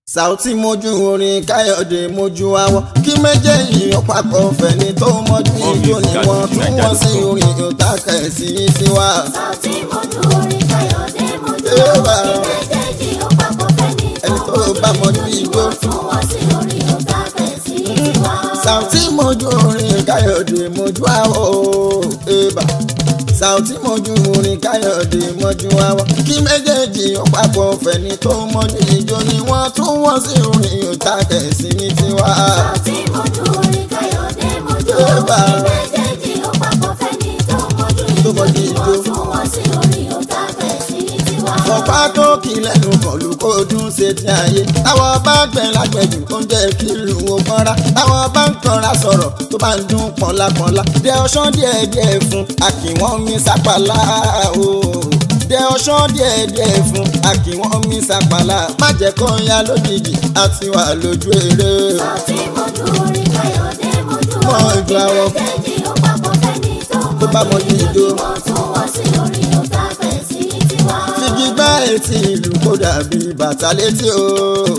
Saoty mojú orin káyọ̀dé mojú awọ kí méjèèjì ó papọ̀ fẹ̀ni tó mọ́jú ijó ni wọ́n tún wọ́n sí orin ìta kẹ̀sí tiwa. Saoty mojú orin káyọ̀dé mojú Ewà. awọ kí méjèèjì ó papọ̀ fẹ́ni Ẹni tó bá mọjú ijó. wọ́n tún wọ́n sí orin ọ̀tá kẹ̀sí tiwa. Saoty mojú orin káyọ̀dé mojú awọ eba. Saoty mojú orin káyọ̀dé mojú awọ kí méjèèjì ó papọ̀ fẹ̀ni tó mọ́jú ijó ni wọ́n tún wọ́n sí orin ìta kẹ̀sí tiwa. Saoty mojú orin káyọ̀dé mojú Ewà. awọ kí méjèèjì ó papọ̀ fẹ́ni tó mọ́jú Tó mọjú ijó ni ijó. wọ́n tún wọ́n sí orin ọ̀tá kẹ̀sí tiwa. ọ̀pá tó kì í lẹ́nu kọ̀lù kó dún ṣe ti ayé táwọn bá gbẹ̀ lágbẹ̀jù tó ń jẹ́ kí ìlú wọn pọ́nra táwọn bá ń kanra sọ̀rọ̀ tó bá ń dún pọ̀nlápọ̀nlá dẹ ọṣán díẹ̀ díẹ̀ fún àkìwọ́n mi sápàlá o dẹ ọṣán díẹ̀ díẹ̀ fún àkìwọ́n mi sápàlá má jẹ́ kó ya lójijì àti wà lójú eré. Saoty mojú orin káyọ̀dé mojú Mọ awọ kí ìgbà wọn. méjèèjì ó papọ̀ fẹ́ni tó Tó bá mọjú mọ́jú ijó. ijó ni wọ́n tún wọ́n sí orin ọ̀tá kẹ̀sí tiwa. figi gbá etí ìlú kó dàbí bàtà létí o.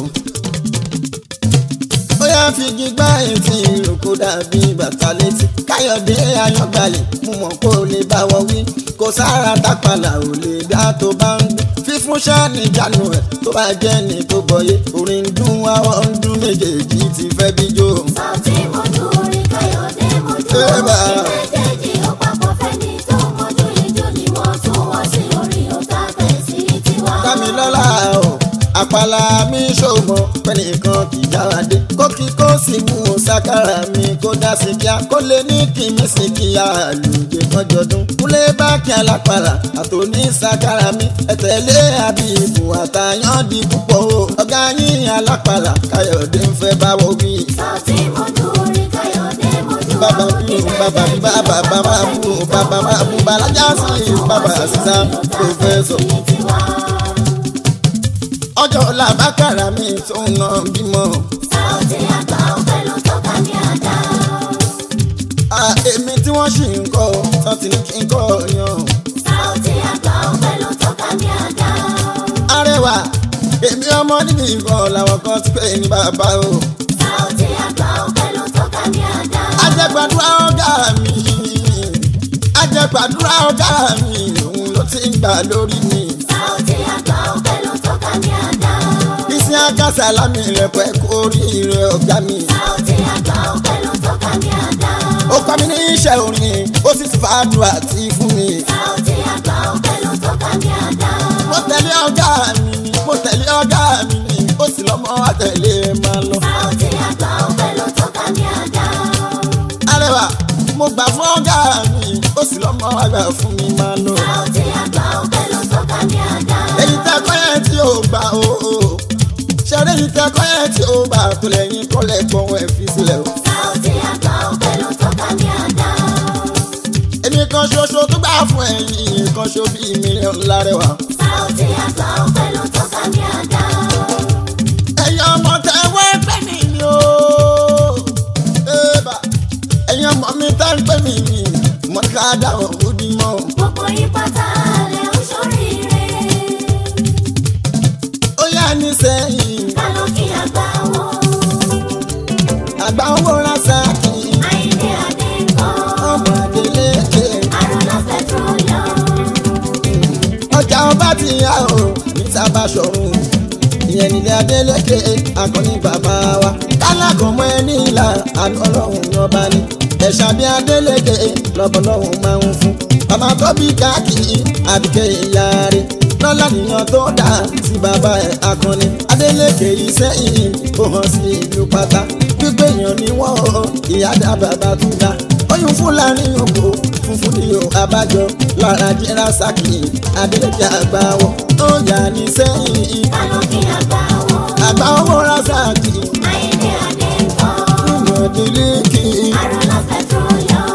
ó yá figi gbá etí ìlú kó dàbí bàtà létí. káyọ̀dé ayọ̀gbàlẹ̀ mú mọ̀ kó lè bá wọ wí. kò sára tápàlà ò lè dá tó bá ń gbé. fífún sáàni ìjánu ẹ̀ tó bá jẹ́ ní tó bọ̀yé. orin ń dún àwọn ń dún méjèèjì ti fẹ́ bí jó. Saoty mojú orin káyọ̀dé mojú Ewà. awọ kí méjèèjì ó papọ̀ fẹ́ni tó mọ́jú ijó ni wọ́n tún wọ́n sí orin ọ̀tá kẹ̀sí tiwa. Dámilọ́lá o àpàlà mi ṣòmọ pẹ́nìkan kì í jára dé kókí kó sì mú sákàrà mi kó dá sí kíá kó lè ní kí mi sì kí àlùjẹ kọjọdún kúlé bá kí alápàrà àtòní sákàrà mi ẹ̀tẹ̀lé àbíbù àtàyàn di púpọ̀ o ọ̀gá yín alápàrà káyọ̀dé ń fẹ́ báwo wí. Saoty mojú orin káyọ̀dé mojú bàbá awọ bí kí o bàbá bí bàbá bàbá bú o bàbá bàbá bú bàlájà sí bàbá sísá pòfẹ́sọ̀. tiwa. ọjọ́ làbákàrà mi tó ń nà bímọ. Saoty àgbà ọ̀fẹ́ ló tọ́ka ní àdá. Ah, èmi tí wọ́n ṣì ń kọ́ tán ti ní kí n kọ́ yan. Saoty àgbà ọ̀fẹ́ ló tọ́ka ní àdá. arẹwà èmi ọmọ níbi ìkan làwọn kan ti pè ní bàbá o. Saoty àgbà ọ̀fẹ́ ló tọ́ka ní àdá. ajẹgbàdúrà ọ̀gá mi ajẹgbàdúrà ọ̀gá mi òun ló ti ń gbà lórí mi. Saoty àgbà ọ̀fẹ́ ló tọ́ka ní àdá. iṣẹ́ agásá lámì rẹ̀ pẹ́ kórìíre ọ̀gá mi. Saoty àgbà ọ̀fẹ́ ló tọ́ka ní àdá. ó kọ́ mi ní iṣẹ́ orin ó sì ti fàdùà tí fún mi. Saoty àgbà ọ̀fẹ́ ló tọ́ka ní àdá. mo tẹ̀lé ọ̀gá mi ni mo tẹ̀lé ọ̀gá mi ni ó sì lọ́mọ àtẹ̀lé máa lọ. Saoty àgbà ọ̀fẹ́ ló tọ́ka ní àdá. arẹwà mo gbà fún ọ̀gá mi ó sì lọ́mọ àgbà fún mi máa lọ. Saoty àgbà ọ̀fẹ́ ló tọ́ka ní àdá. èyí tẹ kọ́ yẹn tí ó gbà ó ṣeré yìí tẹ kọ́ yẹn tí ó gbà tó lẹ́yìn kọ́lẹ̀ gbọ́n ẹ̀ fi sílẹ̀ o. Saoty àgbà ọ̀fẹ́ ló tọ́ka ní àdá. èmi kan ṣoṣo tó gbà fún ẹ̀yìn kan ṣo bíi mílíọ̀nù lárẹwà. Saoty àgbà ọ̀fẹ́ ló tọ́ka ní àdá. ẹ̀yin ọmọ tẹ wẹ́ pẹ́ mi ni o. Ébà, ẹ̀yin ọmọ mi tẹ́ ń pẹ́ mi ni mo ní ká dáhùn ó dì mọ́. Gbogbo yín pátá lẹ ń ṣoríire. ó yá ní sẹ́yìn Kálọ́ kí àgbà wọn. àgbà owó ránṣẹ́ kì í Àyìndé Adé ń kọ́. ọmọ Adélékè. Àrùnà Petroleum. ọjà ọba ti yá o ní sábà ṣọ̀run ìyẹn nílé Adélékè akọni bàbá wa kálákọ̀ọ́mọ ẹni ìlà àánú ọlọ́run ní ọba ni ẹ̀ṣà bí Adélékè lọ́bọ̀lọ́run máa ń fún bàbá tó bí káàkiri àbíkẹ́ ìyá rẹ̀ lọ́lá nìyàn tó dà sí bàbá ẹ̀ akọni Adélékè yìí sẹ́yìn ó hàn sí ìlú pátá gbígbé èèyàn ní wọ́n o ìyá dá bàbá tún dá oyún fúlàní òkò funfun ní o abájọ lára jẹ́ra sákì Adélékè àgbà wọ̀ ó yà ní sẹ́yìn Kálọ́ kí àgbà wọn. àgbà owó rásàkì Àyìndé Adé ń kọ́. nínú Adélékè Àrùnà Petroleum.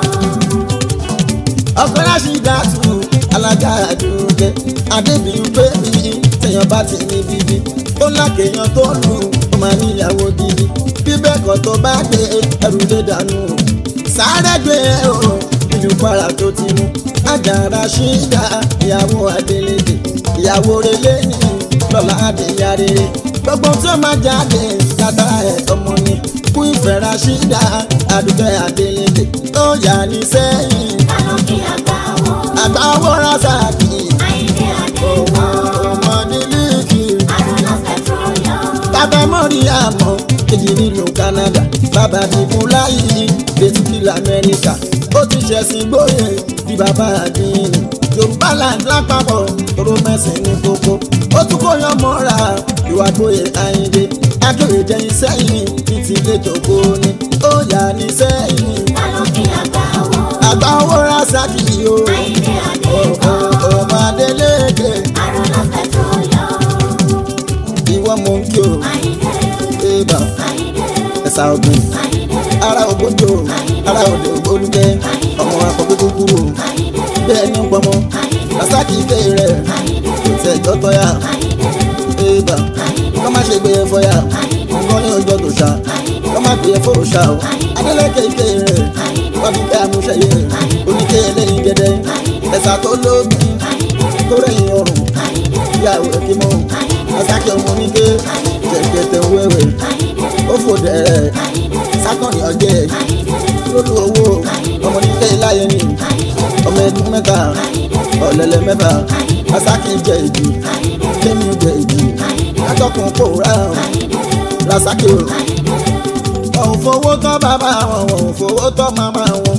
ọkọ láṣì dàtú alága àdúgbẹ adébíyú pé mi tẹyàn bá ti ní bíbí ó lákèèyàn tó lù ó máa níyàwó gidi bíbẹ́ kan tó bá gbé ẹrù lé dànù sáré gbé e o ìlú para tó ti mú àjàrà ṣídà ìyàwó Adélékè ìyàwó relé ní lọ́la adéyà rere gbogbo tí ó máa jáde látara ẹ̀ ọmọ ni kú ìfẹ́ Rashida àdúgbò Adeleke tó yà ní sẹ́yìn Kálọ́kì àgbà wo. àgbà owó Rasaki Àyìndé Adéwọ̀. ọmọdé líkì Aruna Petroleum. bàbá mọ́rí àmọ́ kejì nílùú Canada bàbá bíbú láyé bẹ́tùkì lamẹ́ríkà ó ti ṣẹ̀sìn gbóyè bí bàbá àdínì Yorùbá land lápapọ̀ tóró mẹ́sìn ní kókó ó tún kó yan mọ́ra ìwà gbóyè Àyìndé akéwì jẹyìn sẹ́yìn ní ti ilé jòkó ni ó yà ní sẹ́yìn Kálọ́kì àgbà wo. àgbà owó Rasaki o Àyìndé Adéwọ̀. ọmọ Adeleke Aruna Petroleum. ìwọ mọ̀ ń kí o Àyìndé. ébà Àyìndé. ẹ̀sà ọ̀gbìn. Àyìndé. ara ògbójò ara òde ògbólújẹ ọmọ akọgbẹ kúkúrú Àyìndé. bẹ́ẹ̀ ní pọmọ Àyìndé. rasaki ike rẹ Àyìndé. kò tẹ jọtọ ya Àyìndé. ébà kọ́ má ṣe gbé e fọyà nǹkan ní ọjọ́ tó ṣá kọ́ má gbé e fọ́ ṣá o Adeleke ike rẹ wọ́n fi kẹ́ amúṣẹ́yẹ oníke lẹ́yìn gẹ́dẹ́ ẹ̀sà tó lóbi tó rẹ̀yìn ọrùn ìyàwó ẹ̀kí mọ́ rasaki ọmọ oníke jẹ̀gẹ̀tẹ̀ wẹ́wẹ́ ó fò dẹ̀rẹ̀ sákànnì ọjẹ́ lórí owó ọmọ nílé láyé ni ọmọ ẹdún mẹ́ta ọ̀lẹ́lẹ̀ mẹ́fà rasaki jẹ ìdí kémi jẹ ìdí látọkùn pòórá rasaki o òun fowó tọ́ bàbá wọn òun fowó tọ́ màmá wọn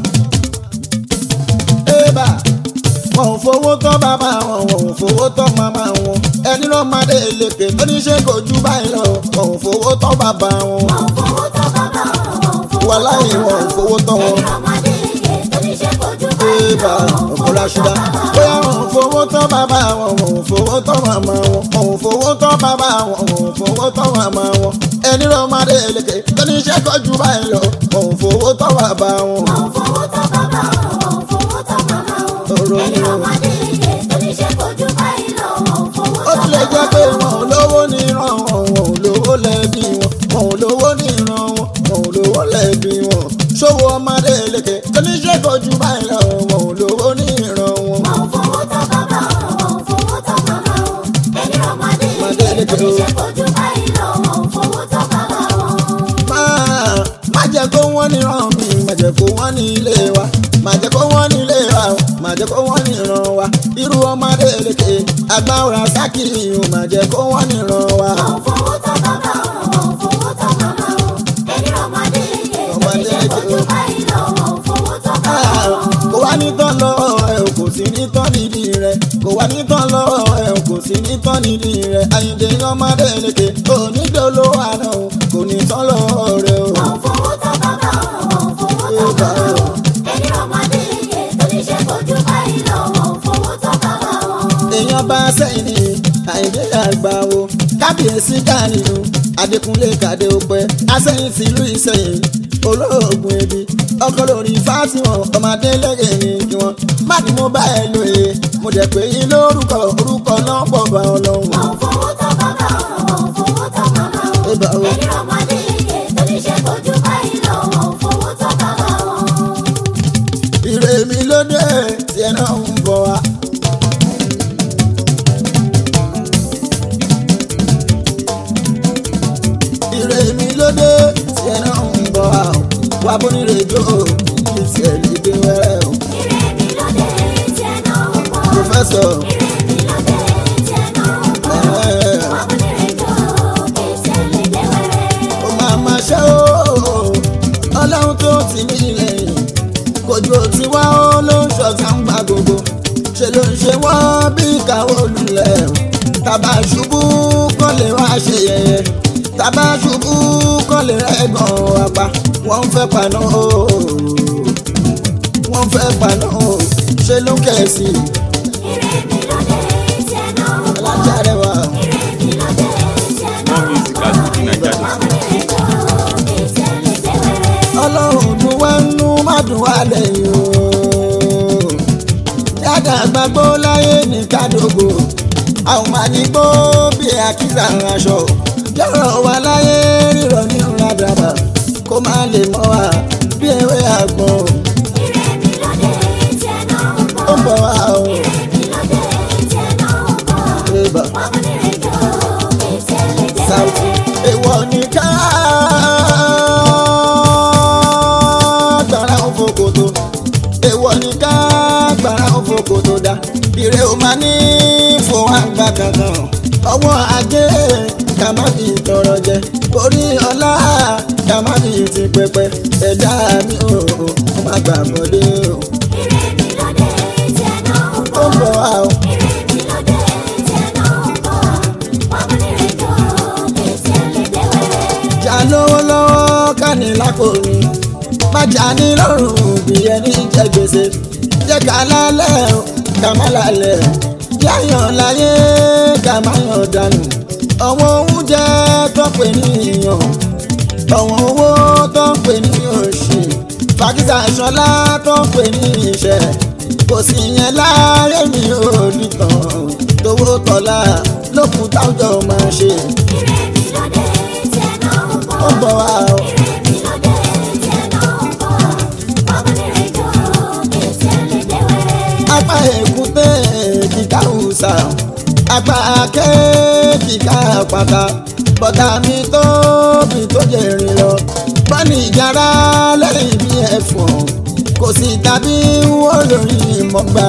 ébà wọn ò fowó tọ́ bàbá wọn wọn ò fowó tọ́ màmá wọn ẹni ló máa dé lèkè oníṣẹ́ kò ju báyìí lọ wọn ò fowó tọ́ bàbá wọn Wọ́n fowó tọ́ bàbá wọn, wọ́n fowó wà láyé wọn ò fowó tọ́ wọn. Ẹni ọmọdé ike tó ní ṣe kojú báyìí Ébà lọ, wọ́n fowó ọ̀pọ̀lá tọ́ ṣúdá. bàbá Bóyá wọn. wọn ò fowó tọ́ bàbá wọn, wọn ò fowó tọ́ màmá wọn, wọn ò fowó tọ́ bàbá wọn, wọn ò fowó tọ́ màmá wọn. Ẹni ló máa dé lékè, lóní iṣẹ́ kọjú báyìí lọ, wọn ò fowó tọ́ bàbá wọn. Wọ́n fowó tọ́ bàbá wọn, wọ́n fowó tọ́ màmá wọn. Ọ̀rọ̀ Ẹni ni o. ọmọdé ike tó ní ṣe kojú báyìí lọ, wọ́n fowó Ó tọ́ tilẹ̀ jẹ́ bàbá pé wọn. wọn ò lówó ní ìran wọn, wọn ò lówó lẹ́bí wọn, wọn ò lówó ní ìran wọn, wọn ò lówó lẹ́bí wọn. Ṣòwò ọmọdé lékè, lóní iṣẹ́ kọjú báyìí lọ, wọn ò lówó ní ìran wọn. Wọ́n fowó tọ́ bàbá wọn, wọ́n fowó tọ́ màmá wọn. Ẹni ọmọdé Ọmọdé ike tó ní lékè o. ṣe kojú báyìí lọ, wọ́n fowó tọ́ bàbá wọn. máa má jẹ́ kó wọ́n ní ràn mí má jẹ́ kó wọ́n ní ilé wa má jẹ́ kó wọ́n ní ilé wa o, má jẹ́ kó wọ́n ní ràn wa irú ọmọdé lékè agbára sákìrì o má jẹ́ kó wọ́n ní ràn wa. Wọ́n fowó tọ́ bàbá wọn, wọ́n fowó tọ́ màmá wọn. Ẹni ọmọdé ike tó ní ṣe kojú báyìí lọ, wọ́n fowó tọ́ bàbá Ah, wọn. kò wá ní tán lọ́wọ́ ẹ o kò sí ní tán nídìí rẹ kò wá ní tán lọ́wọ́ ẹ o kò sí ní tán nídìí rẹ Àyìndé ọmọdé lékè onídìí olówó àná o kò ní tán lọ́wọ́ rẹ o. Wọ́n fowó tọ́ bàbá wọn, wọ́n fowó tọ́ màmá wọn. Ẹni ọmọdé ike tó ní ṣe kojú báyìí lọ, wọ́n fowó tọ́ bàbá wọn. èèyàn bá sẹ́yìn ní Àyìndé àgbà o kábíyèsí dání o Adékúnlé kàdé ọpẹ́ asẹ́yìn tìlú Ìsẹ́yìn olóògùn ebi ọkọ lórí fásitìwọ̀n ọmọdé lẹ́yìn ní kí wọ́n má ní mo bá ẹ lóye mo jẹ́ pé yín lórúkọ orúkọ náà pọ̀ bá ọlọ́run. Wọ́n fowó tọ́ bàbá wọn, wọ́n fowó tọ́ màmá wọn. Ébà o. Ẹni ọmọdé ike tó ní ṣe kojú báyìí lọ, wọ́n fowó tọ́ bàbá wọn. ire mi ló dé tí ẹ náà ń bọ̀ wá. ire mi ló dé tí ẹ náà ń bọ̀ wá o. wá bó nílé jó o kí tiẹ̀ lè dé wẹ́rẹ́ o. Ire mi ló dé tí ẹ náà ń bọ̀. pòfẹ́sọ̀ Ire mi ló dé tí ẹ náà ń bọ̀. ẹ̀ẹ́ Wọ́n mú nírè jọ kí iṣẹ́ lè dé wẹ́rẹ́. ó máa ma ṣe o ọlọ́run tó ti ní lẹ́yìn kojú tí wá ó ló ń ṣọ̀tá ń gba gbogbo ṣe ló ń ṣe wọ́n bí ìkàwé olùlẹ̀ o tàbá ṣubú kọ́ lè wá ṣe yẹyẹ tàbá ṣubú kọ́ lè rẹ́gàn apá wọ́n ń fẹ́ paná o wọ́n ń fẹ́ paná o ṣe ló ń kẹ̀sì Ire mi ló dé tí ẹ náà ń bọ̀. alájà rẹ wà. Ire mi ló dé tí ẹ náà ń bọ̀. Wọ́n mú nírè jọ kí iṣẹ́ lè dé wẹ́rẹ́. ọlọ́run dùn wá nú má dùn wá lẹ́yìn o. yàtọ̀ àgbàgbọ́ láyé ní kádógò àwọn máa ní gbó bí àkísà aṣọ. yọ̀rọ̀ wá láyé rírọ̀ ní rádàbà kó má lè mọ́ wa bí ewé àgbọn Ire mi ló dé tí ẹ náà ń bọ̀. ó ń bọ̀ wá o. Ire mi ló dé tí ẹ náà ń bọ̀. Ébà, Wọ́n mú nírè jọ kí iṣẹ́ lè dé South ọwọ́ ajé ká má fi tọrọ jẹ orí ọlá ká má fi ti pẹpẹ ẹ̀dá mi ò ó má gbà mọ́lé o ire mi lóde tiẹ̀ náà ń ó bọ̀. ń bọ̀ wá o. ire mi lóde tiẹ̀ náà ń bọ̀. wọ́n mú nírè jọ kèsì ẹ̀ lè dé wẹ́rẹ́. jà lọ́wọ́lọ́wọ́ ká ní lápò mi má jà ní lọ́rùn bí ẹni jẹ gbèsè jẹ́ ká lálẹ́ o ká má lálẹ́ yáyàn láyé ká má yàn dànù ọ̀wọ́n oúnjẹ tó pè ní ìyàn ọ̀wọ́n owó tó ń pè ní òṣì fàkísà ṣọlá tó ń pè ní ìṣẹ́ kò sí yẹn láàárẹ mi ò nìkan tówó tọ́lá lókun táwùjọ máa ṣe ire mi lóde tiẹ̀ náà ń bọ̀. ó ń bọ̀ wá o. ire mi lóde tiẹ̀ náà ń bọ̀. wọ́n mú nírè jọ kèsì ẹ̀ lè dé wẹ́rẹ́. apá èkúté kíkà òòsà apá akẹ́ kíkà pátá bọ́tà mi tóbi tó jẹ̀rìn lọ bọ́ọ̀nì ìjàrá lẹ́yìn bí ẹ̀fọn kò sí tàbí wọ́n lórí mọ́gbà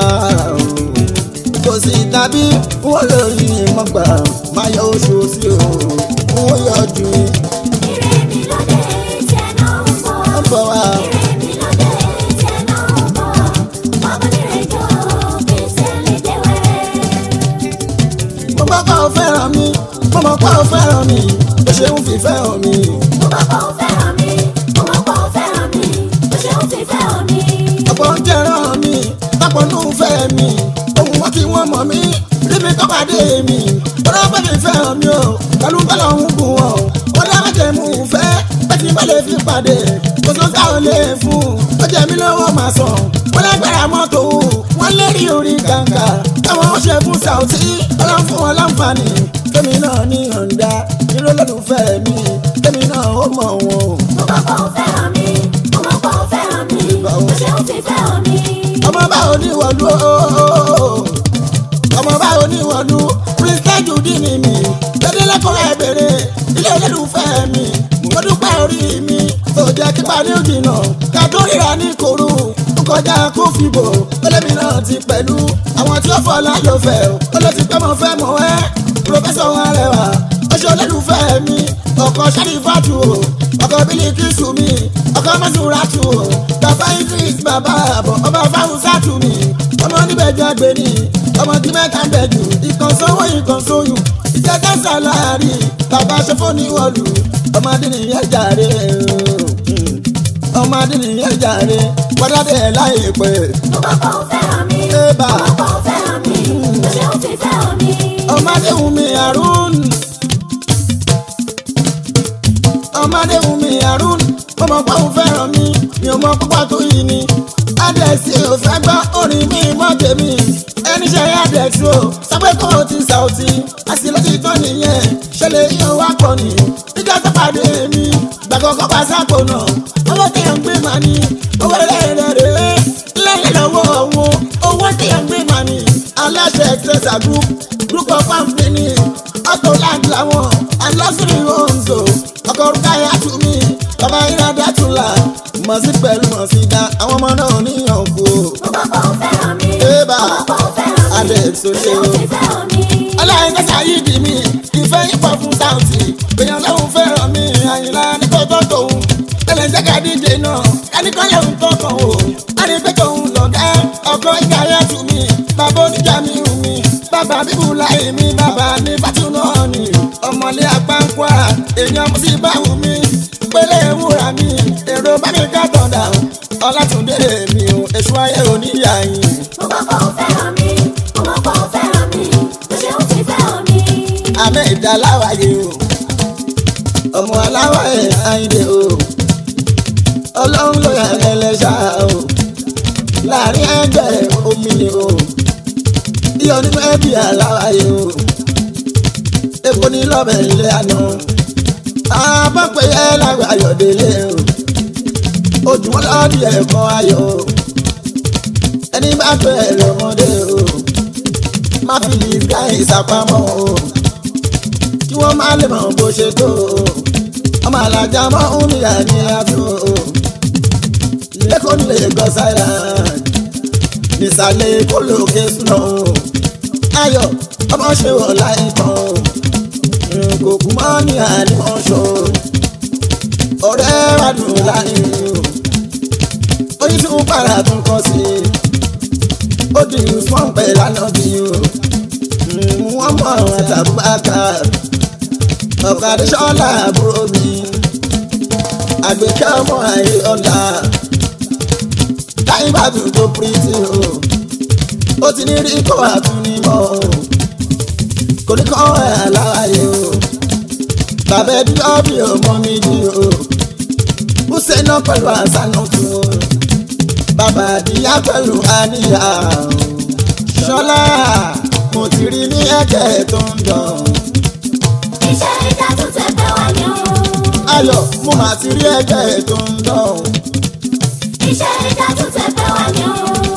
kò sí tàbí wọ́n lórí mọ́gbà máa yọ oṣù sí o wọ́n yọjú ire mi lóde tiẹ̀ náà ń bọ̀. ń bọ̀ wá. ire mi lóde tiẹ̀ náà ń bọ̀. wọ́n mú nírè jọ kèsì ẹ̀ lè dé wẹ́rẹ́. mo gbọ́ pé o fẹ́ràn mi mo mọ̀ pé o fẹ́ràn mi o ṣeun fìfẹ́ hàn mi. mo mọ̀ pé o fẹ́ràn mi mo mọ̀ pé o fẹ́ràn mi o ṣeun fífẹ́ hàn mi. ọ̀pọ̀ ń jẹ́rán mi tọ́pọ̀ nù fẹ́ mi ohun wọn kí wọ́n mọ̀ mí rí mi tọ́pàdé mi ọ̀rọ̀ bá mi fẹ́ hàn mi o pẹ̀lú bọ́lá ń gùn wọn o ó dá méje mú un fẹ́ pẹ́tí bá lè fi pàdé kò tó ká ò lè fún un ó jẹ́ mi lọ́wọ́ máa sàn wọ́n lágbára mọ́tò wọ́n lérí orí kàǹkà táwọn ṣe fún Saoty ọlọ́run fún wọn láǹfààní kémi náà ní ọ̀ǹda irú olólùfẹ́ mi kémi náà ó mọ̀ wọn o. mo mọ̀ pé o fẹ́ràn mi mo mọ̀ pé o fẹ́ràn mi o ṣeun fífẹ́ hàn mi. ọmọ bá oníwọ̀lú ooo ọmọ bá oníwọ̀lú prince judi ni mi dédé lẹ́kọ̀ọ́ ẹ̀bẹ̀rẹ̀ ilé olólùfẹ́ mi mo dúpẹ́ orí mi tó jẹ́ kípa ní òjìnà ká tó ríra ní koro ó kọjá kó fìbò olómi náà ti pẹ̀lú àwọn tí ó fọlá ló fẹ́ ó ló ti pẹ́ mọ́ fẹ́ mọ́ ẹ́ pòfẹ́sọ̀ wọn rẹwà ó ṣe olólùfẹ́ mi ọkọ̀ ṣàlìfàtù o ọkọ̀ bílíkìsù mi ọkọ̀ mẹ́sùràtù o bàbá idris bàbá àbọ̀ ọba fáwùsàtù mi ọmọ níbẹ̀ jẹ́ gbé ni ọmọ tí mẹ́ta ń bẹ̀ jù ìkan sanwó ìkan sóyún ìjẹ́ká sàláárì bàbá ṣẹ́fọ́ ní wọ́ọ̀lù ọmọdé nìyẹn jàre ọmọdé nìyẹn jàre wọ́dádé ẹ̀ láì pẹ́ mo mọ̀ pé o fẹ́ràn mi Ébà. mo mọ̀ pé o fẹ́ràn mi o ṣeun fífẹ́ hàn mi. ọmọdé wùmí àrùn ọmọdé wùmí àrùn ọmọ pàwọn fẹ́ràn mi mi ò mọ púpọ̀ tó yìí ni adẹ́sí ò fẹ́ gbọ́ orin mi mọ́ tèmi ẹni ṣe adẹ́sí o sọpẹ́ kó o ti Saoty àsìlọ́ ti tán nìyẹn ṣẹlẹ̀ yóò wá pọ̀ ní nígbà tó pàdé mi gbàgbọ́kọ́ pa sápò náà owó tí yẹn ń gbé màá ní owó rẹ̀ rẹ̀ rẹ̀ lẹ́yìn lọ́wọ́ òun owó tí yẹn ń gbé màá ní aláṣẹ ẹ̀sẹ̀sà group group of company auto land làwọn alásùnrin homes o ọkọ̀ orúkọ ayé àtúmí bàbá ìrádá tún là mọ̀ sí pẹ̀lú mọ̀ sí dá àwọn ọmọ náà níyàn kú o. mo mọ̀ pé o fẹ́ràn mi Ébà. mo mọ̀ pé o fẹ́ràn mi Adé o Sọlé ṣeun o. fífẹ́ hàn mi. aláìní ṣàyídì mi ìfẹ́ yín pọ̀ fún Saoty èèyàn lóhùn fẹ́ràn mi àyìnlá nípa tó tòun tẹ́lẹ̀ jẹ́ ká díje náà ẹnìkan yẹ̀ ń tó kàn o ẹni pé tòun lọ̀gá ọkọ̀ ìgbà yẹn tù mí bàbá oníjà mi hù mí bàbá bíbù láì mí bàbá ní bàtún náà ni ọmọlé apáńkwá èèyàn mo sì bá wù mí pélé wúrà mi èrò bá mi ká tọ̀dà ọlátúndé mi ò èṣù ayé oníyà yìí. mo mọ̀ pé o fẹ́ràn mi mo mọ̀ pé o fẹ́ràn mi o ṣeun fífẹ́ hàn mi. àmẹ́ ìdáláwáyé o ọmọ aláwáyé àyìndé o ọlọ́run ló yà lẹ́lẹ́ṣà o láàrin ẹgbẹ́ omi ni o iyọ̀ nínú ẹbí aláwáyé o epo ní lọ́bẹ̀ ilé àná àbọ̀pẹ̀ yẹ lágbà ayọ̀délé o ojúmọ́ lọ́ọ̀dì ẹ̀kọ́ ayọ̀ o ẹni bá pẹ́ ẹ̀rọ ọmọdé o má fi lè ká ìsapamọ́ o kí wọ́n má lè mọ̀ bó ṣe tó o ọmọ alájà mọ́ òmìnira ní àtò o lẹ́kọ̀ọ́ ní Lagos Island nísàlẹ̀ èkó lókè súná o ayọ̀ ọmọ ṣe wọ̀ láì tán kò kú mọ́ ní ànímọ̀ṣọ́ ọ̀rẹ́ wà dùn láì o oyin tún para tún kọ́ sí i ó di usman pẹ̀ lánàá bí o wọ́n mọ̀ àwọn àtàbùbákà ọ̀kadì sọ́lá àbúrò mi àgbẹ̀kẹ́ ọmọ àyè ọ̀la táyé bá tún tó pírítì o ó ti ní rí kó àtúnímọ̀ o kò ní kọ́ ẹ̀ aláwáyé o bàbá ẹbí ọ́bì ọmọ mi ni o bùsẹ̀ náà pẹ̀lú àṣànà tún o bàbá àdìyá pẹ̀lú àníyá o ṣọlá mo ti rí ní ẹ̀jẹ̀ tó ń dán iṣẹ́ ìjà tún tẹ̀ pẹ́ wá ní o. ayọ̀ mo mà ti rí ẹ̀jẹ̀ tó ń dán iṣẹ́ ìjà tún tẹ̀ pẹ́ wá ní o.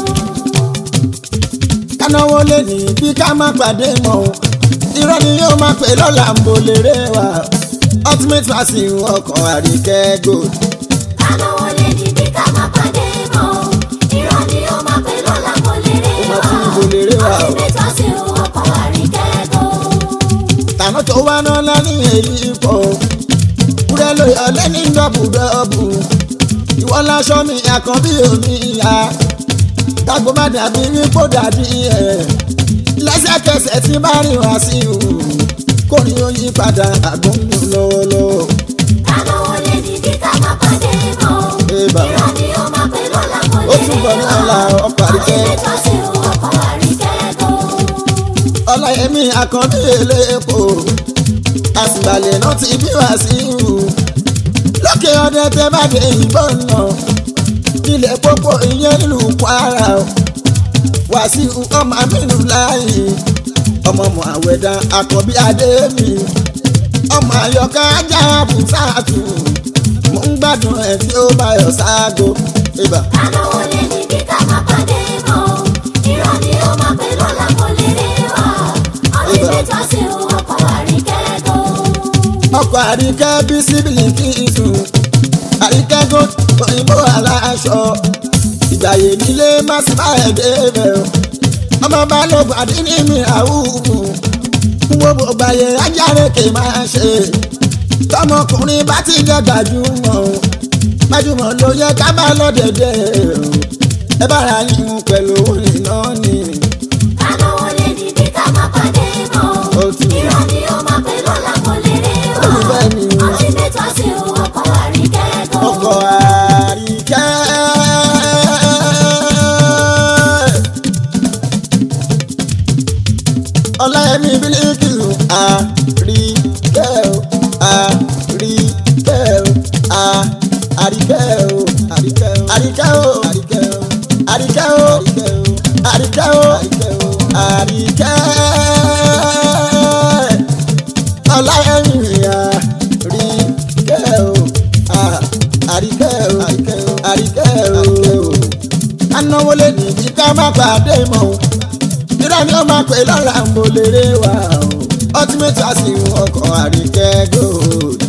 kánáwó lè ní bí ká má pàdé mọ́ o irọ́ ni yóò máa pè lọ́la ń bo lérè wa ultimate vaccine ọkàn àríkẹ́ gold. Ànáwó lè ní bí ká má pàdé mọ́ o. Irọ́ ni ó máa pè lọ́la kò lè rè Ó máa wá. tún ibo lè rè wá o. Ọtí mẹ́ta sí ọkọ̀ àríkẹ́kọ̀ọ́. tànà tó wá náà lẹ́ni èyí pọ̀ kúrẹ́ ló yọ lẹ́ni dọ́bù dọ́bù ìwọ láṣọ mi àkànbí omi ìyá tágbó má dàbí wípó dàbí ẹ̀ lẹ́sẹ̀kẹsẹ̀ tí bá rìn wá sí o kò ní ó yí padà àgbóhùn lọ́wọ́lọ́wọ́ Ànáwó lè ní bí ká má pàdé mọ́ o. Ébà. Irọ́ ni ó máa pè lọ́la kò ó lè tún rè bọ̀ ní wá. ọ̀la ọkọ̀ Ọtí àríkẹ́ mẹ́ta sí ọkọ̀ àríkẹ́kọ̀ọ́. ọláyẹmí àkànbí elépo àsìgbàlẹ̀ náà ti bí wá sí ìhù lókè ọdẹ tẹ bá dé ìbọn náà ilẹ̀ pópó ìyẹn nílùú kwara o wàsíù ọmọ amínú láàyè ọmọ mọ àwẹ̀dá àkànbí adémi ọmọ àyọká ajá bùsàtù mo ń gbádùn ẹ̀ tí ó bá yọ sáàgó ibà Ànáwó lè ní bí ká má pàdé mọ́ o. Irọ́ ni ó máa pè lọ́la kò lè rè wá. Ọtí Ébà. mẹ́ta sí ọkọ̀ àríkẹ́kọ̀ọ́. ọkọ̀ àríkẹ́ bí síbìlì kí n sùn àríkẹ́ gò òyìnbó aláṣọ ìgbàyè nílé má sì bá ẹ̀ débẹ̀ o ọmọ balógun àdínní mi àwùjọ wo gbogbo ayé ajárèké máa ṣe tọmọkùnrin bá ti jẹ gbajúmọ̀ o gbajúmọ̀ ló yẹ ká bá lọ́dẹ̀dẹ̀ o ẹ bára yín pẹ̀lú òní náà ni Ànáwó lè ní bí ká má pàdé mọ́ o. ó ti Irọ́ ni ó máa pè lọ́la kò lè rè wá. Olùfẹ́ mi. Ọtí mẹ́ta sí ọkọ̀ àríkẹ́kọ̀ọ́. ọkọ̀ àríkẹ́. ọláyẹmí bílíkìlù àríkẹ́ o àríkẹ́ o à- àríkẹ́ o àríkẹ́ o àríkẹ́ o àríkẹ́ o àríkẹ́ o àríkẹ́ ọláyẹmí àríkẹ́ o à- àríkẹ́ o àríkẹ́ o anáwó lè ní bí ká má pàdé mọ́ o irọ́ ni ó máa pè lọ́la ń bolèrè wa o ultimate àsìwọ̀n ọkọ̀ àríkẹ́ gold.